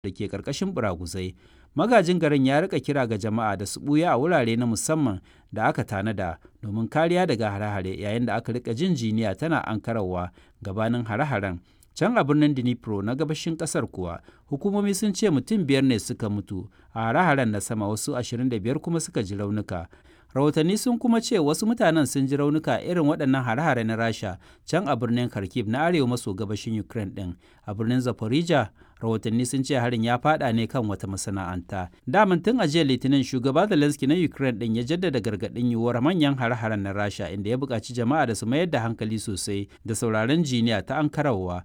da ke ƙarƙashin buraguzai. Magajin garin ya rika kira ga jama'a da su ɓuya a wurare na musamman da aka tanada domin kariya daga hare-hare yayin da aka rika jin jiniya tana ankarawa gabanin hare-haren. Can a birnin Dnipro na gabashin ƙasar kuwa, hukumomi sun ce mutum biyar ne suka mutu a hare-haren na sama wasu 25 kuma suka ji raunuka. rahotanni sun kuma ce wasu mutanen sun ji raunuka irin waɗannan hare-hare na rasha can a birnin kharkiv na arewa maso gabashin ukraine ɗin a birnin zaporizhia rahotanni sun ce harin ya fada ne kan wata masana'anta daman tun a jiya litinin shugaba zelensky na ukraine ɗin ya jaddada gargaɗin yiwuwar manyan hare-haren na rasha inda ya buƙaci jama'a da su mayar da hankali sosai da sauraron jiniya ta ankarawa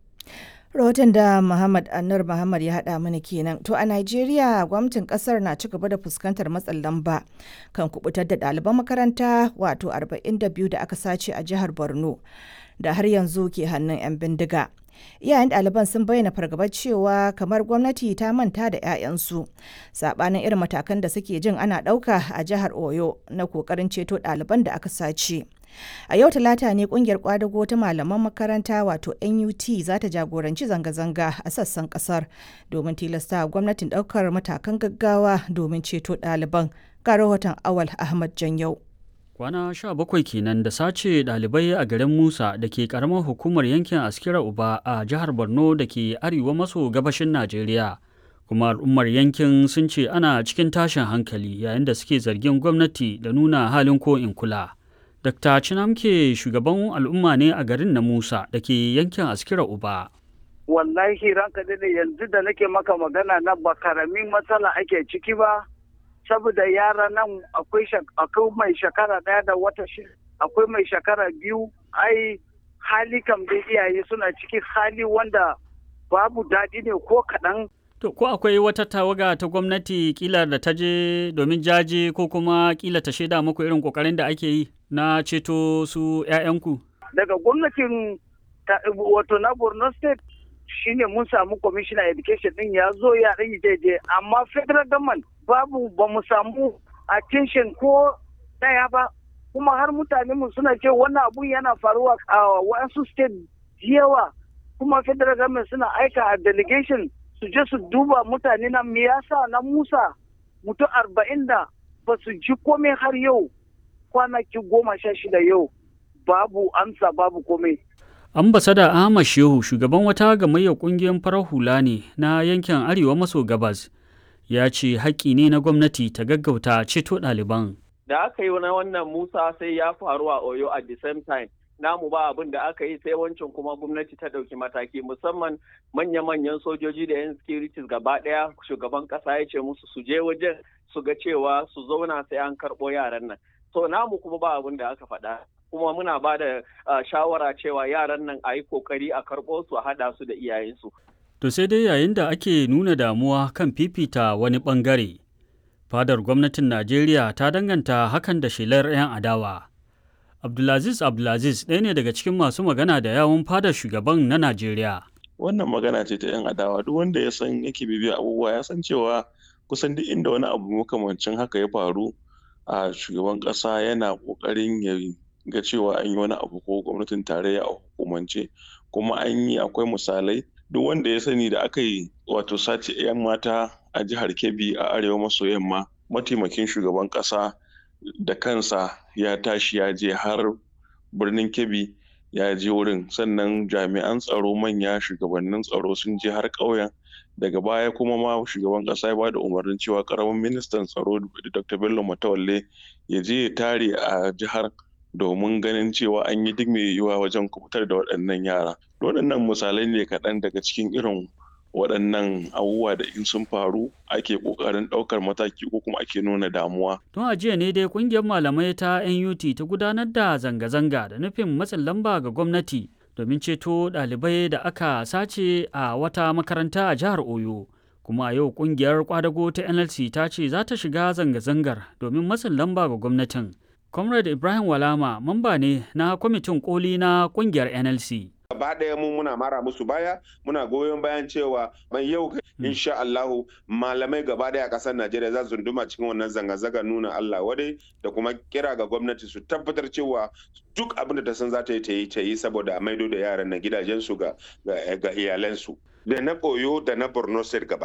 rahoton da Muhammad Anur Muhammad ya haɗa mana kenan. To a Najeriya gwamnatin ƙasar na ci gaba da fuskantar matsin lamba kan kubutar da ɗaliban makaranta wato 42 da aka sace a jihar Borno da har yanzu ke hannun 'yan bindiga. Iyayen ɗaliban sun bayyana fargabar cewa kamar gwamnati ta manta da 'ya'yansu saɓanin irin matakan da suke jin ana ɗauka a jihar Oyo na ƙoƙarin ceto ɗaliban da aka sace. A yau talata ne kungiyar kwadago ta malaman makaranta wato NUT za ta jagoranci zanga-zanga a sassan kasar domin tilasta gwamnatin daukar matakan gaggawa domin ceto ɗaliban. Ga rahoton Awal Ahmad Janyau. Kwana sha bakwai kenan da sace ɗalibai a garin Musa da ke ƙaramar hukumar yankin Askira Uba a jihar Borno da ke arewa maso gabashin Najeriya. Kuma al'ummar yankin sun ce ana cikin tashin hankali yayin da suke zargin gwamnati da nuna halin ko in kula. Dr. Chinamke shugaban al'umma ne a garin na Musa da ke yankin Askira Uba. Wallahi ranka da yanzu da nake maka magana na ba karamin matsala ake ciki ba, saboda yara nan akwai mai shekara ɗaya da wata shi akwai mai shekara biyu, ai hali kam da iyaye suna ciki hali wanda babu daɗi ne ko kaɗan. To, ko akwai wata tawaga ta gwamnati kila da ta je domin jaje ko kuma kila ta shaida muku irin kokarin da ake yi na ceto su 'ya'yanku? Daga gwamnatin wato na Borno State shine mun samu commissioner education din ya zo ya ɗan daidai amma federal government babu ba mu samu attention ko ɗaya ba kuma har mutane mu suna ce wannan abun yana faruwa a wasu state yawa kuma federal government suna aika a delegation su je su duba mutane na me yasa na Musa mutum arba'in da ba su ji komai har yau kwanaki goma sha shida yau babu amsa babu komai. Ambasada Ahmad Shehu shugaban wata gamayyar kungiyar farar hula ne na yankin Arewa maso gabas ya ce haƙƙi ne na gwamnati ta gaggauta ceto ɗaliban. Da aka yi na wannan Musa sai ya faru a Oyo at the same time. namu ba abin da aka yi sai wancan kuma gwamnati ta ɗauki mataki musamman manya-manyan sojoji da 'yan securities gaba ɗaya shugaban ƙasa ya ce musu su je wajen su ga cewa su zauna sai an karɓo yaran nan so namu kuma ba abin da aka faɗa kuma muna ba da shawara cewa yaran nan a yi kokari a karɓo su a haɗa su da iyayensu. To sai dai yayin da ake nuna damuwa kan fifita wani ɓangare, fadar gwamnatin Najeriya ta danganta hakan da shelar 'yan adawa. Abdulaziz Abdulaziz ɗaya ne daga cikin masu magana da yawun fadar shugaban na Najeriya. Wannan magana ce ta 'yan adawa duk wanda ya san yake bibiya abubuwa ya san cewa kusan duk inda wani abu makamancin haka ya faru a shugaban ƙasa yana ƙoƙarin ya ga cewa an yi wani abu ko gwamnatin tarayya a hukumance kuma an yi akwai misalai duk wanda ya sani da aka yi wato sace 'yan mata a jihar Kebbi a arewa maso yamma mataimakin shugaban ƙasa da kansa ya tashi ya je har birnin kebbi ya je wurin sannan jami'an tsaro manya shugabannin tsaro sun je har ƙauyen daga baya kuma ma shugaban ƙasa ya ba da umarnin cewa ƙaramin ministan tsaro dr bello matawalle ya je ya tare a jihar domin ganin cewa an yi duk mai yiwuwa wajen kubutar da waɗannan yara waɗannan misalai ne kaɗan daga cikin irin waɗannan abubuwa da in sun faru ake ƙoƙarin ɗaukar mataki ko kuma ake nuna damuwa. Tun a jiya ne dai ƙungiyar malamai ta NUT ta gudanar da zanga-zanga da nufin matsin lamba ga gwamnati domin ceto ɗalibai da aka sace a wata makaranta a jihar Oyo. Kuma a yau ƙungiyar kwadago ta NLC ta ce za ta shiga zanga-zangar domin matsin lamba ga gwamnatin. Comrade Ibrahim Walama mamba ne na kwamitin koli na ƙungiyar NLC. gaba ɗaya mu muna mara musu baya muna goyon bayan cewa mai yau insha Allahu malamai gaba ɗaya a ƙasar Najeriya za su duma cikin wannan zanga-zanga nuna Allah wadai da kuma kira ga gwamnati su tabbatar cewa duk abin da ta san za ta yi ta yi ta yi saboda a maido da yaran na gidajensu ga ga iyalansu da na Oyo da na Borno State gaba